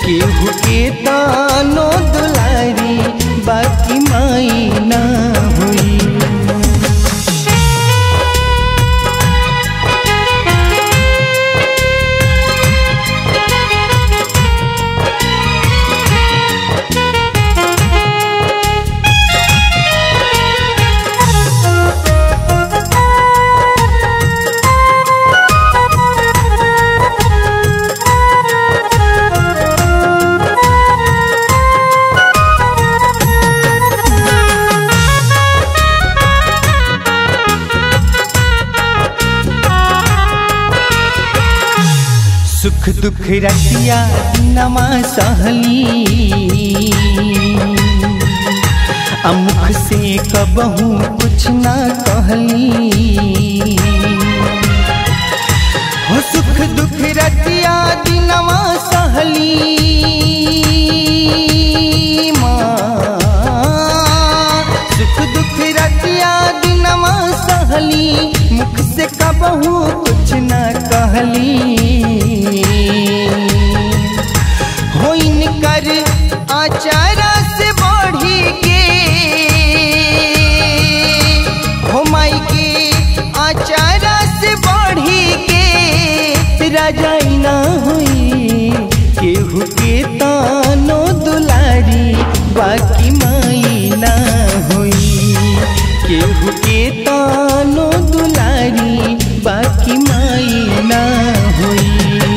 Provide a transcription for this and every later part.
केहू के तानो दुलारी बाकी माई ना हुई सुख दुख रतिया नमा सहली अमुख से कबहू कुछ ना कहली हो सुख दुख रतिया दिनवा सहली माँ सुख दुख रतिया दिनवा सहली मुख से कबहू कुछ न कहली होइन कर आचारा से बढ़ी के हो माई के आचारा से बढ़ी के राजाई ना हुई केहू के तानो दुलारी बाकी माई ना हुई केहू के तानो दुलारी बाकी माई ना हुई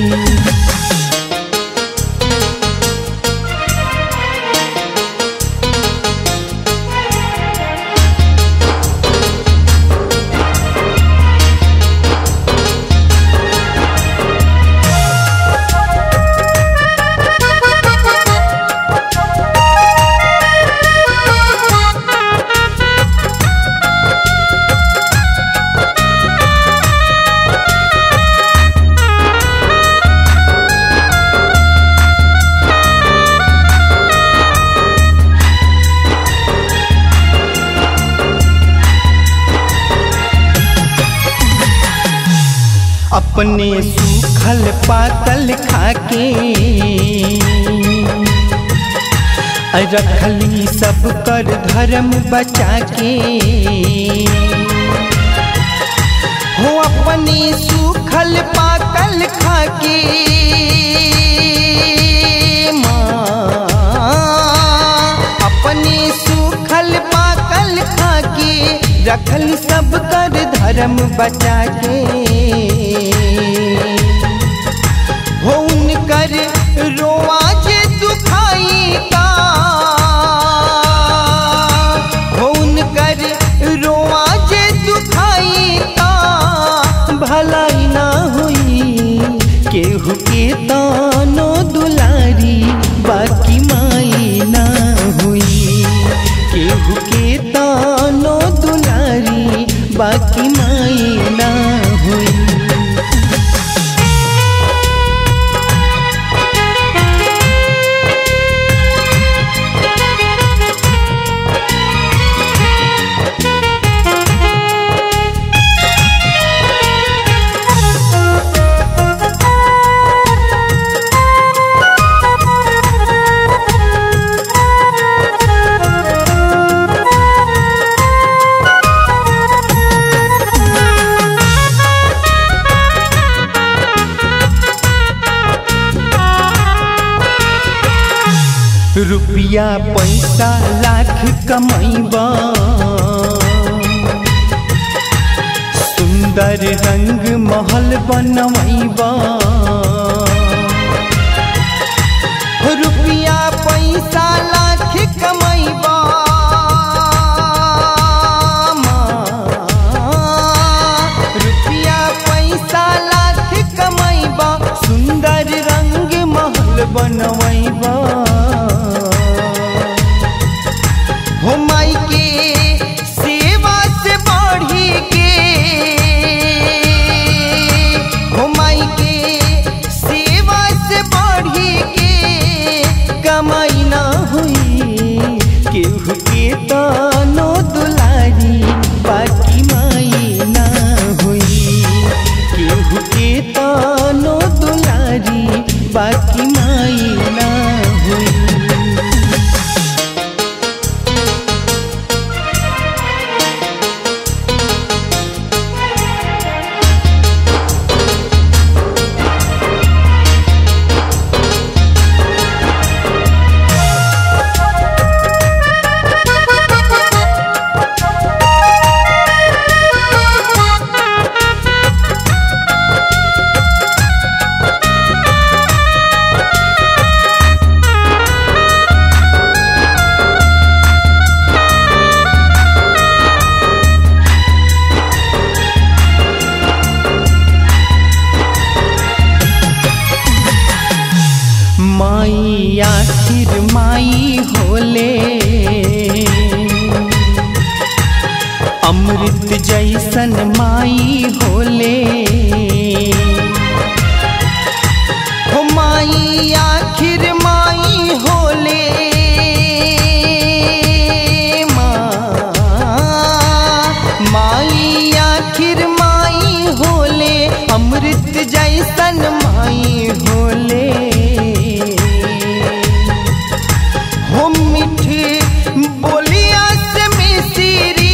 अपने सूखल पातल खाके रखली सब कर धर्म बचा के हो अपने सूखल पाकल खाके माँ अपने सूखल पाकल खाके रखल सब कर धर्म बचा के हो उनकर रोआ जे दुखाई का हो उनकर रोआ जे दुखाई का भलाई ना हुई केहू के तानो दुलारी बाकी माई ना हुई केहू के तानो दुलारी बाकी माई ना हुई रुपया पैसा लाख कमैबा सुंदर रंग महल बनवैबा रुपया पैसा लाख कमैबा रुपया पैसा लाख कमैबा सुंदर रंग महल बनवैबा हो माई के सेवा से बढ़ी के हो माई के सेवा से बढ़ी के कमाई ना हुई केहू के तानो दुलारी बाकी माई ना हुई केहू के तानो दुलारी बाकी माई ना माई होले अमृत जैसन माई होले हो माई आखिर माई होले माँ माई आखिर माई होले अमृत जैसन माई होले हो मीठी बोलिया से मिसरी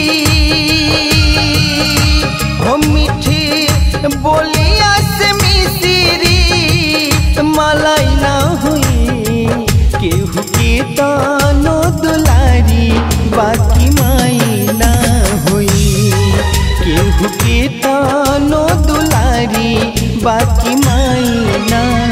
हो मीठी बोलिया से मिसरी मलाई ना हुई केहू के तानो दुलारी बाकी माई ना हुई केहू के तानो दुलारी बाकी माई ना